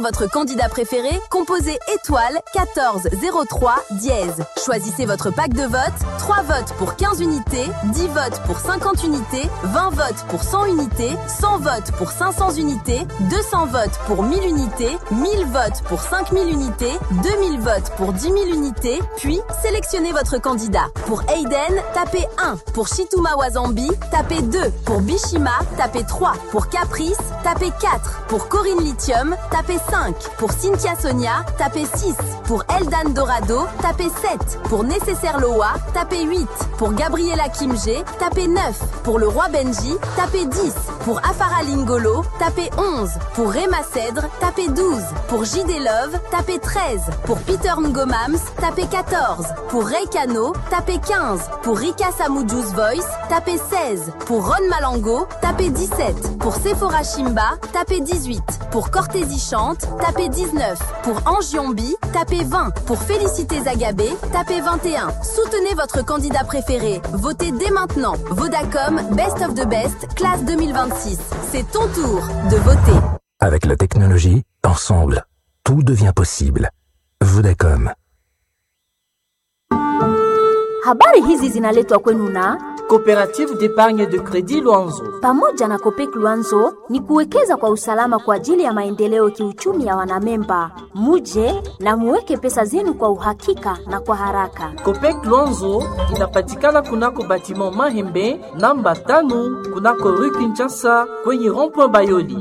votre candidat préféré, composez étoile 14 03 dièse. Choisissez votre pack de vote, 3 votes pour 15 unités, 10 votes pour 50 unités, 20 votes pour 100 unités, 100 votes pour 500 unités, 200 votes pour 1000 unités, 1000 votes pour 5000 unités, 2000 votes pour 10 000 unités, puis sélectionnez votre candidat. Pour Aiden, tapez 1. Pour Shituma Wazambi, tapez 2. Pour Bishima, tapez 3. Pour Caprice, tapez 4. Pour Corinne Lithium, tapez 5. Pour Cynthia Sonia, tapez 6. Pour Eldan Dorado, tapez 7. Pour Nécessaire Loa, tapez 8. Pour Gabriela Kimge, tapez 9. Pour le roi Benji, tapez 10. Pour Afara Lingolo, tapez 11. Pour Rema Cèdre, tapez 12. Pour JD Love, tapez 13. Pour Peter Ngomams, tapez 14. Pour Ray Kano, tapez 15. Pour Rika Samujus Voice, tapez 16. Pour Ron Malango, tapez 17. Pour Sephora Shimba, tapez 18. Pour Cortési Chante, tapez 19. Pour Angiombi, tapez 20. Pour Félicité Zagabé, tapez 21. Soutenez votre candidat préféré. Votez dès maintenant. Vodacom Best of the Best, classe 2026. C'est ton tour de voter. Avec la technologie, ensemble, tout devient possible. Vodacom. Habari hizi zinaletwa kwenu na Coopérative d'épargne de crédit Luanzo. pamoja na Kopek Luanzo ni kuwekeza kwa usalama kwa ajili ya maendeleo kiuchumi ya wanamemba. Muje na muweke pesa zenu kwa uhakika na kwa haraka. Copec Luanzo inapatikana kunako batiment Mahembe namba tano kunako rue Kinshasa kwenye rond-point Bayoli.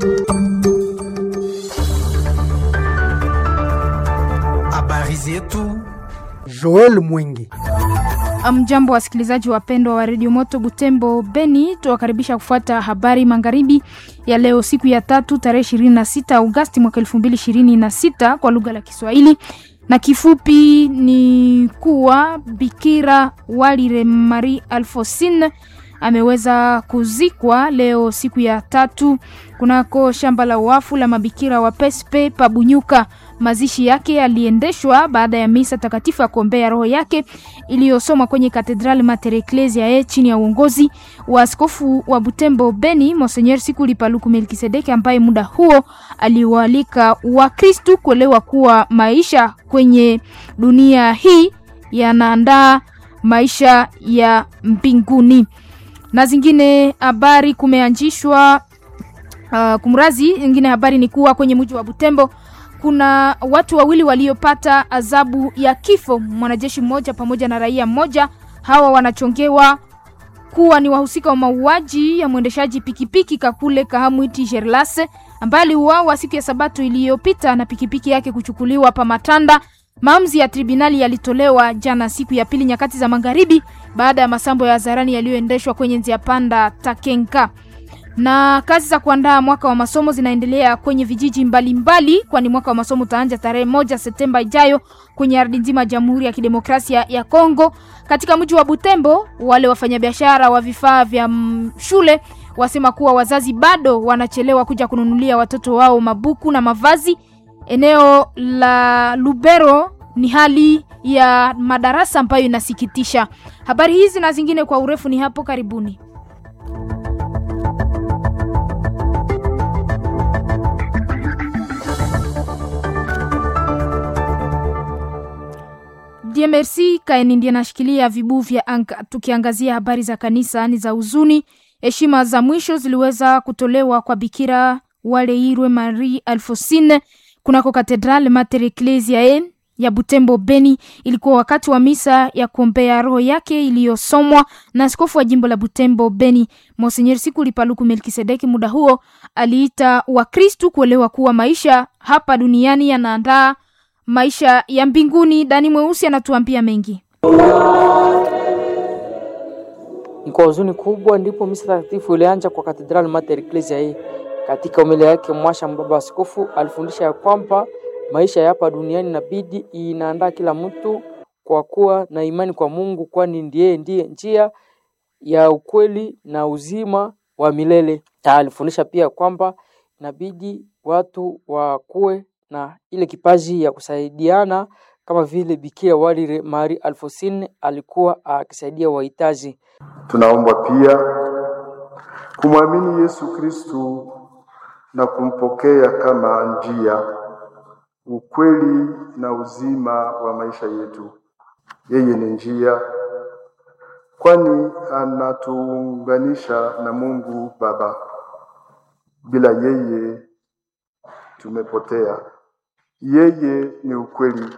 Habari zetu Joel Mwingi. Mjambo wasikilizaji wapendwa wa redio Moto Butembo Beni, tuwakaribisha kufuata habari magharibi ya leo, siku ya tatu tarehe 26 Agosti mwaka 2026 kwa lugha la Kiswahili, na kifupi ni kuwa Bikira Walire Marie Alfosine ameweza kuzikwa leo siku ya tatu kunako shamba la wafu la mabikira wa Pespe Pabunyuka. Mazishi yake yaliendeshwa baada ya misa takatifu ya kuombea roho yake iliyosomwa kwenye katedrali Mater Ecclesiae chini ya uongozi wa askofu wa Butembo Beni Monseigneur Sikuli Paluku Melkisedeki, ambaye muda huo aliwaalika Wakristu kuelewa kuwa maisha kwenye dunia hii yanaandaa maisha ya mbinguni. Na zingine habari kumeanzishwa uh, kumrazi. Ingine habari ni kuwa kwenye mji wa Butembo kuna watu wawili waliopata adhabu ya kifo, mwanajeshi mmoja pamoja na raia mmoja. Hawa wanachongewa kuwa ni wahusika wa mauaji ya mwendeshaji pikipiki Kakule Kahamwiti Gerlase ambaye aliuawa siku ya Sabato iliyopita na pikipiki yake kuchukuliwa pa Matanda. Maamuzi ya tribunali yalitolewa jana siku ya pili nyakati za magharibi baada ya masambo ya hadharani yaliyoendeshwa kwenye njia panda Takenka na kazi za kuandaa mwaka wa masomo zinaendelea kwenye vijiji mbalimbali, kwani mwaka wa masomo utaanza tarehe moja Septemba ijayo kwenye ardhi nzima ya Jamhuri ya Kidemokrasia ya Kongo. Katika mji wa Butembo, wale wafanyabiashara wa vifaa vya mm, shule wasema kuwa wazazi bado wanachelewa kuja kununulia watoto wao mabuku na mavazi. Eneo la Lubero ni hali ya madarasa ambayo inasikitisha. Habari hizi na zingine kwa urefu ni hapo karibuni. DMRC Kaeni ndiye anashikilia vibu vya anga. Tukiangazia habari za kanisa ni za huzuni. Heshima za mwisho ziliweza kutolewa kwa Bikira Waleirwe Marie Alfosine kunako Katedral Mater Ecclesiae ya Butembo Beni. Ilikuwa wakati wa misa ya kuombea roho yake iliyosomwa na askofu wa jimbo la Butembo Beni Monseigneur Sikuli Paluku Melkisedeki. Muda huo aliita Wakristu kuelewa kuwa maisha hapa duniani yanaandaa maisha ya mbinguni. Dani Mweusi anatuambia mengi. Ni kwa huzuni kubwa ndipo misa takatifu ilianza kwa Cathedral Mater Ecclesiae. Katika umilia yake mwasha mbaba askofu alifundisha ya kwamba maisha ya hapa duniani inabidi inaandaa kila mtu kwa kuwa na imani kwa Mungu, kwani ndiye ndiye njia ya ukweli na uzima wa milele. Na alifundisha pia kwamba inabidi watu wakuwe na ile kipaji ya kusaidiana kama vile Bikira Walire Marie Alfosine alikuwa akisaidia wahitaji. Tunaomba pia kumwamini Yesu Kristu na kumpokea kama njia ukweli na uzima wa maisha yetu. Yeye ni njia, kwani anatuunganisha na Mungu Baba. Bila yeye tumepotea. Yeye ni ukweli.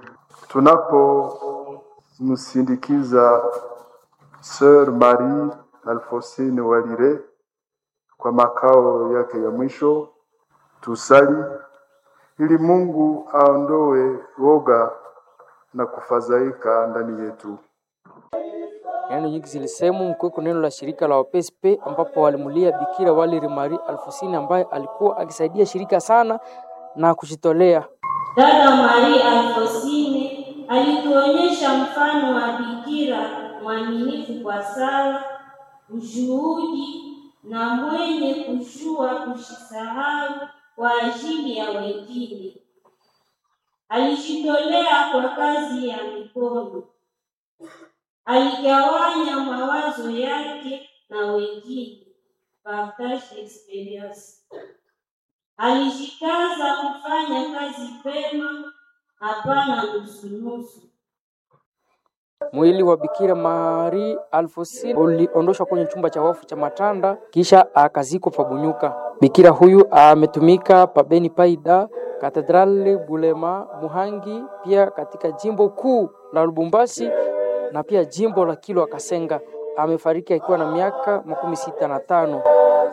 Tunapomsindikiza Sœur Marie Alfosine Walire kwa makao yake ya mwisho, tusali ili Mungu aondoe woga na kufadhaika ndani yetu. Neno nyingi zilisemwa mkiweko neno la shirika la WPSP ambapo walimulia Bikira Waliri Marie Alfosini ambaye alikuwa akisaidia shirika sana na kujitolea. Dada Maria Alfosine alituonyesha mfano wa bikira mwaminifu kwa sala, ushuhudi na mwenye kushua kushisahau kwa ajili ya wengine. Alijitolea kwa kazi ya mikono, aligawanya mawazo yake na wengine, partage experience. Alijikaza kufanya kazi pema, hapana nusunusu. Mwili wa Bikira Marie Alfosini uliondoshwa kwenye chumba cha wafu cha Matanda kisha akazikwa Pabunyuka. Bikira huyu ametumika pabeni Paida, Katedrali Bulema, Muhangi, pia katika jimbo kuu la Lubumbashi na pia jimbo la Kilwa Kasenga. Amefariki akiwa na miaka makumi sita na tano.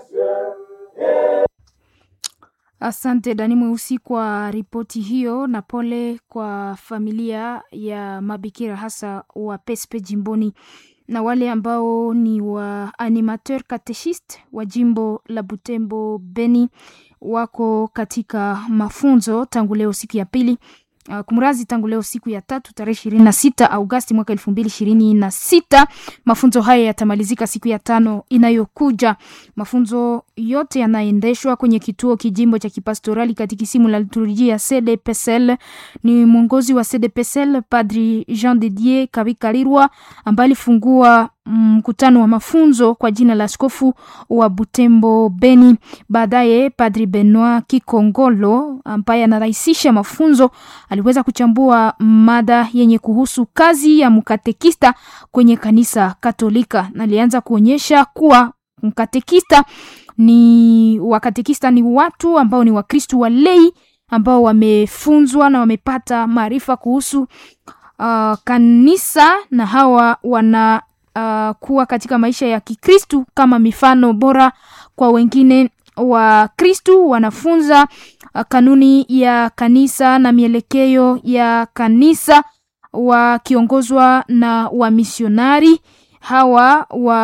Asante Dani Mweusi kwa ripoti hiyo, na pole kwa familia ya mabikira hasa wa Pespe jimboni na wale ambao ni wa animateur catechiste wa jimbo la Butembo Beni wako katika mafunzo tangu leo siku ya pili uh, kumrazi tangu leo siku ya tatu tarehe ishirini na sita Augasti mwaka elfu mbili ishirini na sita. Mafunzo haya yatamalizika siku ya tano inayokuja. Mafunzo yote yanaendeshwa kwenye kituo kijimbo cha kipastorali katikisimu la liturujia ya CDPSL. Ni mwongozi wa CDPSL Padri Jean de Dieu Kabikalirwa ambaye alifungua mkutano wa mafunzo kwa jina la askofu wa Butembo Beni. Baadaye Padri Benoit Kikongolo ambaye anarahisisha mafunzo aliweza kuchambua mada yenye kuhusu kazi ya mkatekista kwenye kanisa Katolika na alianza kuonyesha kuwa mkatekista ni wakatekista ni watu ambao ni Wakristu walei ambao wamefunzwa na wamepata maarifa kuhusu uh, kanisa na hawa wana uh, kuwa katika maisha ya Kikristu kama mifano bora kwa wengine wa Kristu. Wanafunza uh, kanuni ya kanisa na mielekeo ya kanisa wakiongozwa na wamisionari hawa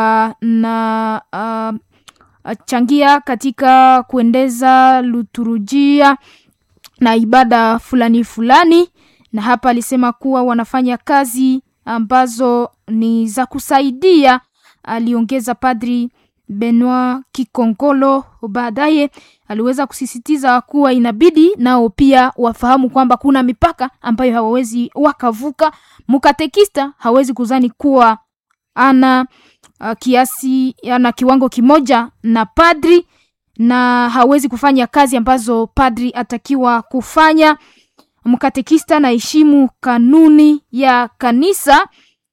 wana uh, changia katika kuendeza liturujia na ibada fulani fulani, na hapa alisema kuwa wanafanya kazi ambazo ni za kusaidia, aliongeza Padri Benoit Kikongolo. Baadaye aliweza kusisitiza kuwa inabidi nao pia wafahamu kwamba kuna mipaka ambayo hawawezi wakavuka. Mkatekista hawezi kuzani kuwa ana uh, kiasi ana kiwango kimoja na padri na hawezi kufanya kazi ambazo padri atakiwa kufanya. Mkatekista anaheshimu kanuni ya kanisa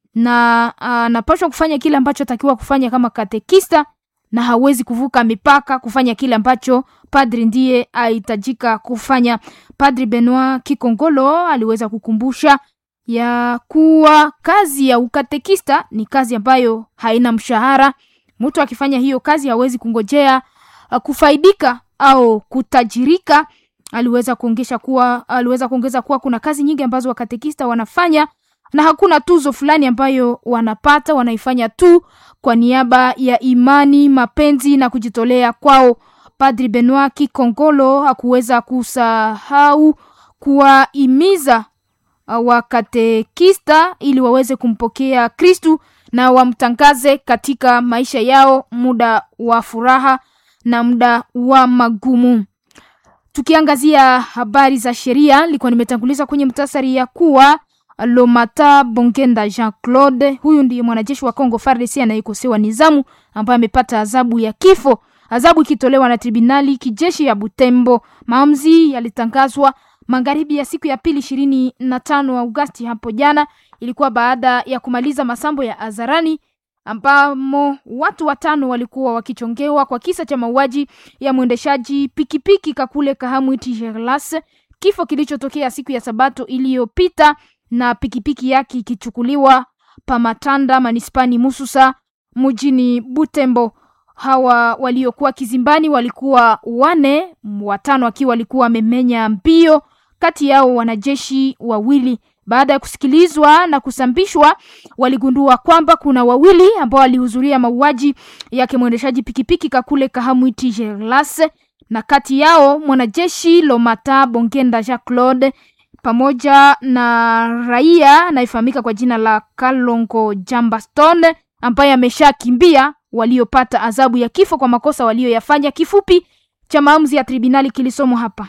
na anapaswa uh, kufanya kile ambacho atakiwa kufanya kama katekista, na hawezi kuvuka mipaka kufanya kile ambacho padri ndiye ahitajika kufanya. Padri Benoit Kikongolo aliweza kukumbusha ya kuwa kazi ya ukatekista ni kazi ambayo haina mshahara. Mtu akifanya hiyo kazi hawezi kungojea uh, kufaidika au kutajirika. Aliweza kuongesha kuwa aliweza kuongeza kuwa kuna kazi nyingi ambazo wakatekista wanafanya na hakuna tuzo fulani ambayo wanapata, wanaifanya tu kwa niaba ya imani, mapenzi na kujitolea kwao. Padri Benoit Kikongolo hakuweza kusahau kuwahimiza wakatekista ili waweze kumpokea Kristu na wamtangaze katika maisha yao muda wa furaha na muda wa magumu. Tukiangazia habari za sheria, nilikuwa nimetanguliza kwenye mtasari ya kuwa Lomata Bongenda Jean Claude, huyu ndiye mwanajeshi wa Kongo FARDC anayekosewa nizamu, ambaye amepata adhabu ya kifo, adhabu ikitolewa na tribunali kijeshi ya Butembo. Maamuzi yalitangazwa magharibi ya siku ya pili ishirini na tano Agosti hapo jana. Ilikuwa baada ya kumaliza masambo ya hadharani ambamo watu watano walikuwa wakichongewa kwa kisa cha mauaji ya mwendeshaji pikipiki Kakule Kahamwiti Gerlas, kifo kilichotokea siku ya Sabato iliyopita na pikipiki yake ikichukuliwa Pamatanda manispani Mususa mjini Butembo. Hawa waliokuwa kizimbani walikuwa wane, watano akiwa walikuwa wamemenya mbio, kati yao wanajeshi wawili. Baada ya kusikilizwa na kusambishwa, waligundua kwamba kuna wawili ambao walihudhuria mauaji yake mwendeshaji pikipiki Kakule Kahamwiti Gerlas, na kati yao mwanajeshi Lomata Bongenda Jacques Claude pamoja na raia anayefahamika kwa jina la Kalongo Jambaston ambaye ameshakimbia waliopata adhabu ya kifo kwa makosa walioyafanya. Kifupi cha maamuzi ya tribunali kilisomwa hapa.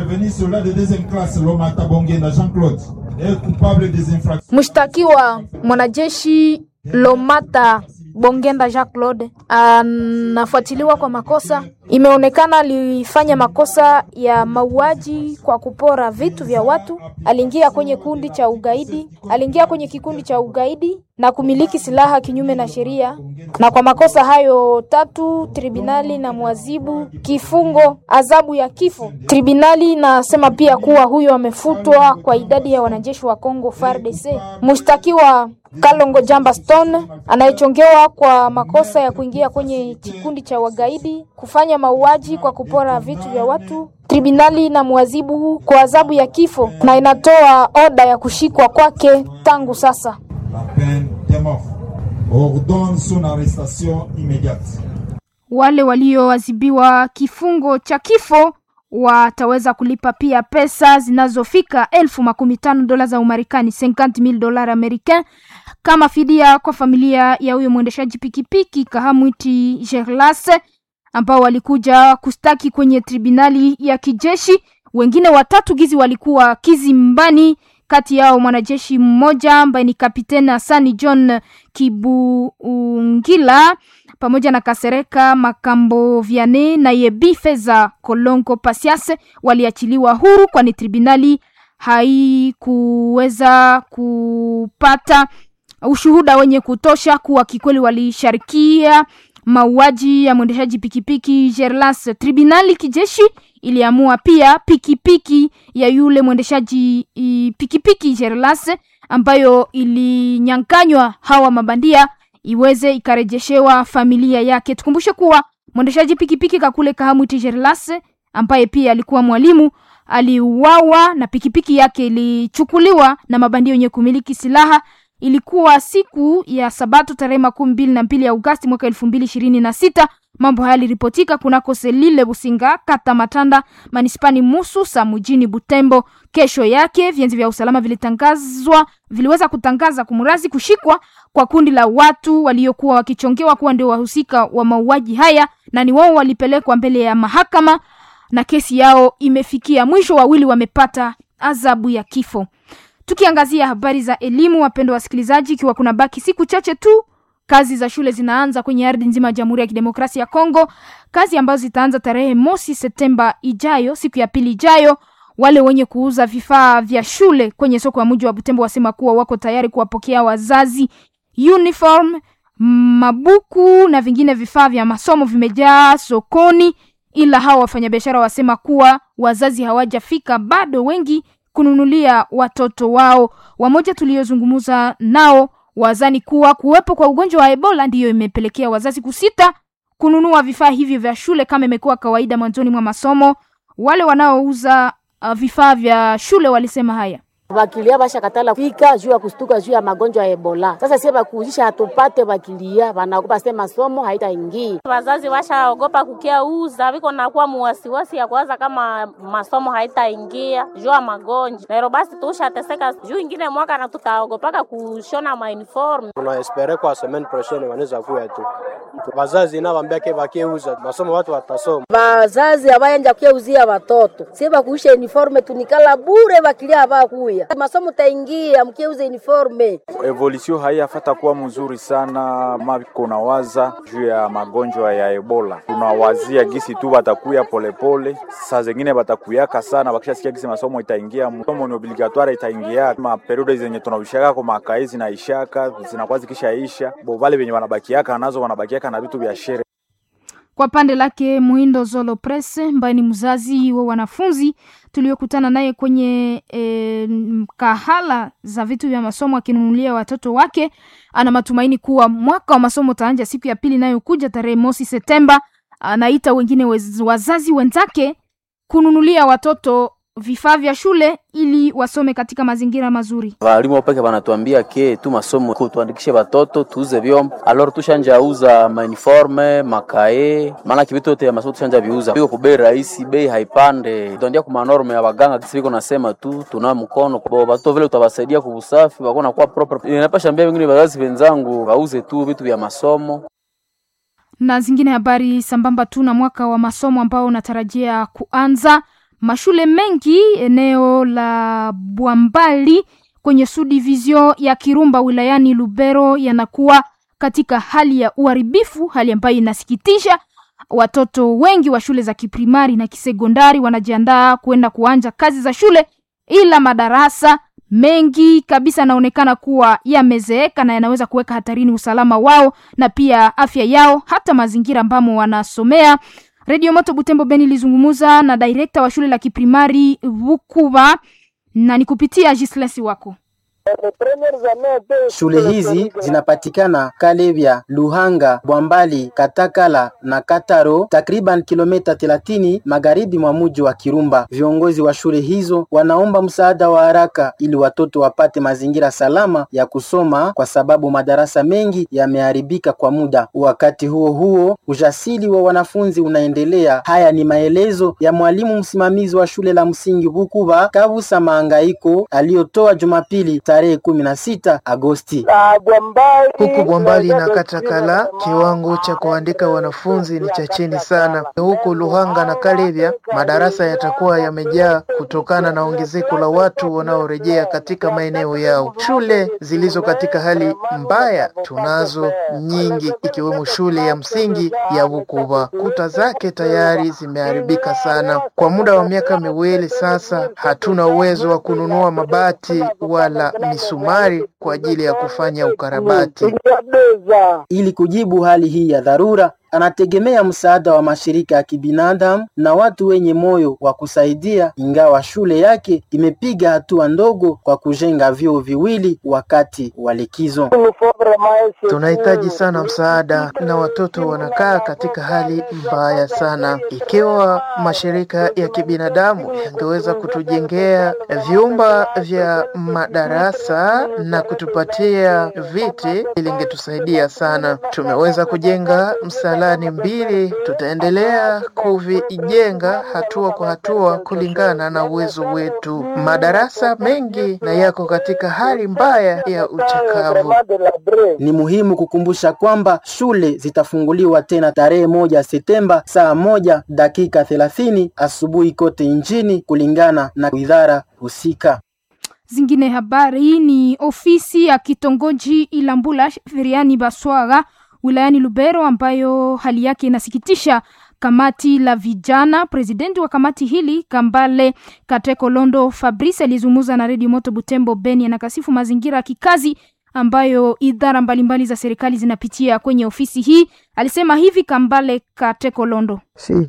Mshtakiwa mwanajeshi Lomata Bongenda Jacques Claude anafuatiliwa kwa makosa. Imeonekana alifanya makosa ya mauaji kwa kupora vitu vya watu, aliingia kwenye kundi cha ugaidi, aliingia kwenye kikundi cha ugaidi na kumiliki silaha kinyume na sheria, na kwa makosa hayo tatu tribunali na mwazibu kifungo adhabu ya kifo. Tribunali inasema pia kuwa huyo amefutwa kwa idadi ya wanajeshi wa Kongo FARDC. Mshtakiwa Kalongo Jamba Stone anayechongewa kwa makosa ya kuingia kwenye kikundi cha wagaidi, kufanya mauaji kwa kupora vitu vya watu. Tribunali na mwazibu kwa adhabu ya kifo na inatoa oda ya kushikwa kwake tangu sasa. Wale walioadhibiwa kifungo cha kifo wataweza kulipa pia pesa zinazofika elfu makumi tano dola za Umarekani, 50000 dola americain kama fidia kwa familia ya huyo mwendeshaji pikipiki Kahamwiti Gerlas ambao walikuja kustaki kwenye tribunali ya kijeshi. Wengine watatu gizi walikuwa kizimbani, kati yao mwanajeshi mmoja ambaye ni kapiteni Hasani John Kibungila pamoja na Kasereka Makambo Viane na Yebi Feza Kolongo Pasiase waliachiliwa huru, kwani tribunali haikuweza kupata ushuhuda wenye kutosha kuwa kikweli walisharikia mauaji ya mwendeshaji pikipiki Gerlas. Tribunali kijeshi iliamua pia pikipiki ya yule mwendeshaji pikipiki Gerlas ambayo ilinyanganywa hawa mabandia iweze ikarejeshewa familia yake. Tukumbushe kuwa mwendeshaji pikipiki Kakule Kahamwiti Gerlas ambaye pia alikuwa mwalimu aliuawa na pikipiki yake ilichukuliwa na mabandia wenye kumiliki silaha. Ilikuwa siku ya Sabato tarehe makumi mbili na mbili ya Agosti mwaka elfu mbili ishirini na sita. Mambo haya yaliripotika kunako Selile Businga, kata Matanda, manispani Mususa, mjini Butembo. Kesho yake vyanzi vya usalama vilitangazwa viliweza kutangaza kumrazi kushikwa kwa kundi la watu waliokuwa wakichongewa kuwa ndio wahusika wa mauaji haya, na ni wao walipelekwa mbele ya mahakama na kesi yao imefikia mwisho. Wawili wamepata adhabu ya kifo. Tukiangazia habari za elimu, wapendwa wasikilizaji, ikiwa kuna baki siku chache tu kazi za shule zinaanza kwenye ardhi nzima ya Jamhuri ya Kidemokrasia ya Kongo, kazi ambazo zitaanza tarehe mosi Septemba ijayo, siku ya pili ijayo. Wale wenye kuuza vifaa vya shule kwenye soko ya mji wa Butembo wasema kuwa wako tayari kuwapokea wazazi. Uniform, mabuku na vingine vifaa vya masomo vimejaa sokoni, ila hawa wafanyabiashara wasema kuwa wazazi hawajafika bado wengi kununulia watoto wao. Wamoja tuliozungumza nao wazani kuwa kuwepo kwa ugonjwa wa Ebola ndiyo imepelekea wazazi kusita kununua vifaa hivyo vya shule kama imekuwa kawaida mwanzoni mwa masomo. Wale wanaouza uh, vifaa vya shule walisema haya Bakilia basha katala fika juu ya kustuka juu ya magonjwa ya Ebola. Sasa sie bakuuzisha hatupate bakilia, banaogopa sema masomo haitaingia. Wazazi washaogopa kukia uza, viko nakuwa muwasiwasi ya kuwaza kama masomo haitaingia juu ya magonjwa. Lero basi tushateseka juu ingine mwaka na tutaogopaka kushona ma uniform. Tunaespere kwa semaine prochaine wanaweza kuya tu. Wazazi na wambia ke bakeuza masomo watu watasoma. Bazazi abayanja kuyeuzia watoto sie bakuisha uniforme tunikala bure bakilia bakuya masomo taingia mkieuza uniforme. Evolution haiyafata kuwa mzuri sana mako na waza juu ya magonjwa ya Ebola. Tunawazia gisi tu batakuya polepole, saa zingine batakuyaka sana, bakishasikia gisi masomo itaingia, masomo ni obligatoire itaingia, ma periode zenye tunavishaka kwa makai zinaishaka zinakuwa zikishaisha, bo vale venye wanabakiaka nazo wanabakiaka na vitu vya shere Kwa pande lake Muhindo Zolo Press ambaye ni mzazi wa wanafunzi tuliokutana naye kwenye e, kahala za vitu vya masomo akinunulia watoto wake, ana matumaini kuwa mwaka wa masomo utaanja siku ya pili inayokuja tarehe mosi Septemba. Anaita wengine wez, wazazi wenzake kununulia watoto vifaa vya shule ili wasome katika mazingira mazuri. Walimu wapeke wanatuambia ke tu masomo tuandikishe watoto tuuze vyombo, alors tushanja uza mauniforme makae, maana kivitu yote ya masomo tushanja viuza biko ku bei rahisi, bei haipande, tuandia ku manorme ya waganga kisi biko nasema tu tuna mkono kwa watoto vile utawasaidia kwa usafi wako na kwa proper. Ninapasha ambia wengine wazazi wenzangu wauze tu vitu vya masomo na zingine habari sambamba tu na mwaka wa masomo ambao unatarajia kuanza. Mashule mengi eneo la Bwambali kwenye subdivision ya Kirumba wilayani Lubero yanakuwa katika hali ya uharibifu, hali ambayo inasikitisha. Watoto wengi wa shule za kiprimari na kisekondari wanajiandaa kwenda kuanja kazi za shule, ila madarasa mengi kabisa yanaonekana kuwa yamezeeka na yanaweza kuweka hatarini usalama wao na pia afya yao, hata mazingira ambamo wanasomea. Radio Moto Butembo Beni ilizungumza na direkta wa shule la kiprimari Vukuba na ni kupitia Gislesi wako Shule hizi zinapatikana Kalevya, Luhanga, Bwambali, Katakala na Kataro, takriban kilomita 30 magharibi mwa mji wa Kirumba. Viongozi wa shule hizo wanaomba msaada wa haraka ili watoto wapate mazingira salama ya kusoma, kwa sababu madarasa mengi yameharibika kwa muda. Wakati huo huo, ujasiri wa wanafunzi unaendelea. Haya ni maelezo ya mwalimu msimamizi wa shule la msingi Bukuba Kabusa Maangaiko aliyotoa Jumapili tarehe kumi na sita Agosti. Huku Bwambali na Katakala kiwango cha kuandika wanafunzi ni cha chini sana. Huku Luhanga na Kalevya madarasa yatakuwa yamejaa kutokana na ongezeko la watu wanaorejea katika maeneo yao. Shule zilizo katika hali mbaya tunazo nyingi, ikiwemo shule ya msingi ya Bukuba. Kuta zake tayari zimeharibika sana. Kwa muda wa miaka miwili sasa, hatuna uwezo wa kununua mabati wala misumari kwa ajili ya kufanya ukarabati. Ili kujibu hali hii ya dharura, anategemea msaada wa mashirika ya kibinadamu na watu wenye moyo wa kusaidia, ingawa shule yake imepiga hatua ndogo kwa kujenga vyoo viwili wakati wa likizo. Tunahitaji sana msaada na watoto wanakaa katika hali mbaya sana. Ikiwa mashirika ya kibinadamu yangeweza kutujengea vyumba vya madarasa na kutupatia viti, ilingetusaidia sana. Tumeweza kujenga msalani mbili, tutaendelea kuvijenga hatua kwa hatua kulingana na uwezo wetu. Madarasa mengi na yako katika hali mbaya ya uchakavu. Ni muhimu kukumbusha kwamba shule zitafunguliwa tena tarehe moja Septemba saa moja dakika thelathini asubuhi kote nchini kulingana na idara husika. Zingine habari ni ofisi ya kitongoji Ilambula Feriani Baswaga wilayani Lubero ambayo hali yake inasikitisha kamati la vijana. Presidenti wa kamati hili Kambale Kateko Londo Fabrice alizungumza na redio Moto Butembo Beni, anakasifu mazingira ya kikazi ambayo idara mbalimbali za serikali zinapitia kwenye ofisi hii. Alisema hivi Kambale Kateko Londo.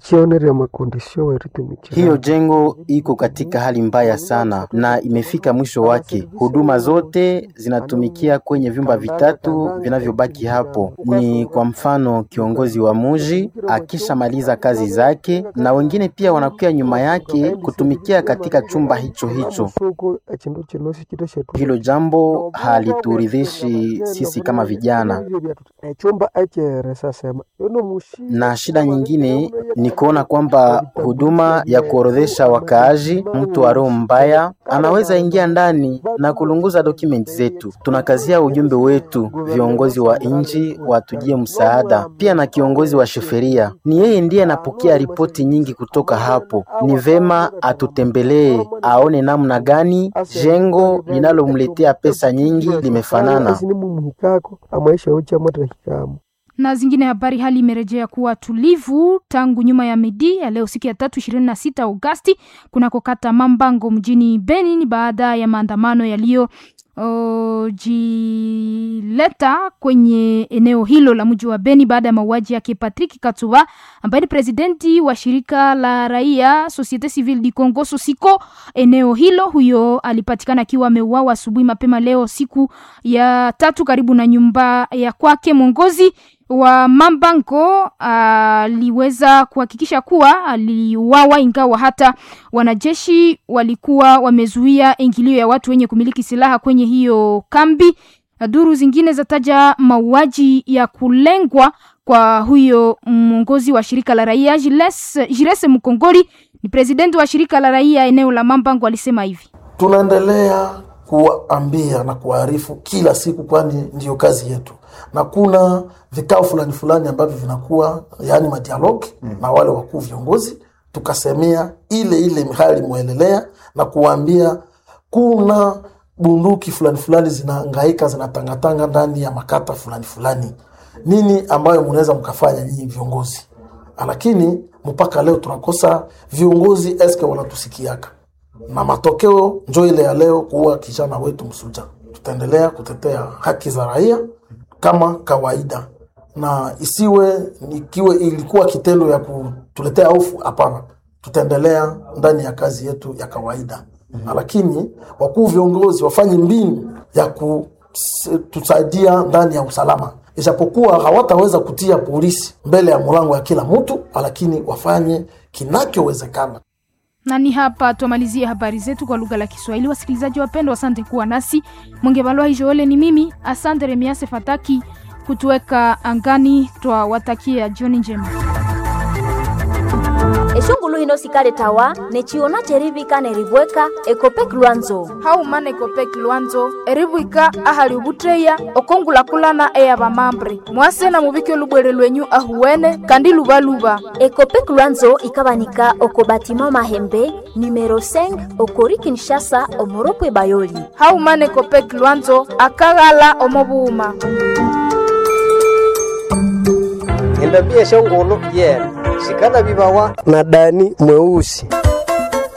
Hiyo jengo iko katika hali mbaya sana na imefika mwisho wake. Huduma zote zinatumikia kwenye vyumba vitatu vinavyobaki hapo. Ni kwa mfano kiongozi wa muji akishamaliza kazi zake, na wengine pia wanakuya nyuma yake kutumikia katika chumba hicho hicho. Hilo jambo halituridhishi hairidhishi sisi kama vijana, echumba echere sasema uno mushi na shida nyingine ni kuona kwamba huduma ya kuorodhesha wakaaji, mtu wa roho mbaya anaweza ingia ndani na kulunguza dokumenti zetu. Tunakazia ujumbe wetu, viongozi wa nchi watujie msaada, pia na kiongozi wa sheferia, ni yeye ndiye anapokea ripoti nyingi kutoka hapo. Ni vema atutembelee, aone namna gani jengo linalomletea pesa nyingi limefanana. mumuhikako amaisha ucha moto hikamu na zingine habari. Hali imerejea kuwa tulivu tangu nyuma ya midi ya leo siku ya tatu ishirini na sita Agosti kunako kata Mambango mjini Beni ni baada ya maandamano yaliyo uh, jileta kwenye eneo hilo la mji wa Beni baada ya mauaji yake Patrick Katuba ambaye ni presidenti wa shirika la raia Societe Civile du Congo Sosiko eneo hilo. Huyo alipatikana akiwa ameuawa asubuhi mapema leo siku ya tatu karibu na nyumba ya kwake. Mwongozi wa Mambango aliweza kuhakikisha kuwa aliuawa, ingawa hata wanajeshi walikuwa wamezuia ingilio ya watu wenye kumiliki silaha kwenye hiyo kambi. Duru zingine zataja mauaji ya kulengwa kwa huyo mwongozi wa shirika la raia Jiles, Jilese Mkongori ni presidenti wa shirika la raia eneo la Mambango, alisema hivi: tunaendelea kuwaambia na kuwaarifu kila siku, kwani ndiyo kazi yetu, na kuna vikao fulani fulani ambavyo vinakuwa yaani madialogi mm. na wale wakuu viongozi, tukasemea ile ile hali mwelelea na kuwaambia kuna bunduki fulani fulani zinaangaika zinatangatanga ndani ya makata fulani fulani, nini ambayo mnaweza mkafanya nyinyi viongozi? Lakini mpaka leo tunakosa viongozi, eske wanatusikiaka na matokeo njo ile ya leo kuua kijana wetu Msuja. Tutaendelea kutetea haki za raia kama kawaida, na isiwe ikiwe ilikuwa kitendo ya kutuletea hofu. Hapana, tutaendelea ndani ya kazi yetu ya kawaida mm -hmm. Lakini wakuu viongozi wafanye mbinu ya kutusaidia ndani ya usalama, ijapokuwa hawataweza kutia polisi mbele ya mlango ya kila mtu, lakini wafanye kinachowezekana na ni hapa tumalizie habari zetu kwa lugha la Kiswahili. Wasikilizaji wapendwa, asante kuwa nasi. Mwongevalwa Joele ni mimi, asante Remiase Fataki kutuweka angani. Twawatakia jioni njema. eshungulu hino sikale tawa nechiona cherivika nerivweka ekopek lwanzo haumana ekopek lwanzo erivwika ahali ubutreya okongulakulana eya vamambre mwase na muvike lubwere lwenyu ahuwene kandi luvaluva ekopek lwanzo ikavanika oko batima mahembe numero 5 okori kinshasa omoropwe bayoli haumana ekopek lwanzo akaghala omovuuma endambia shongolo yena shikana vivawa na dani mweusi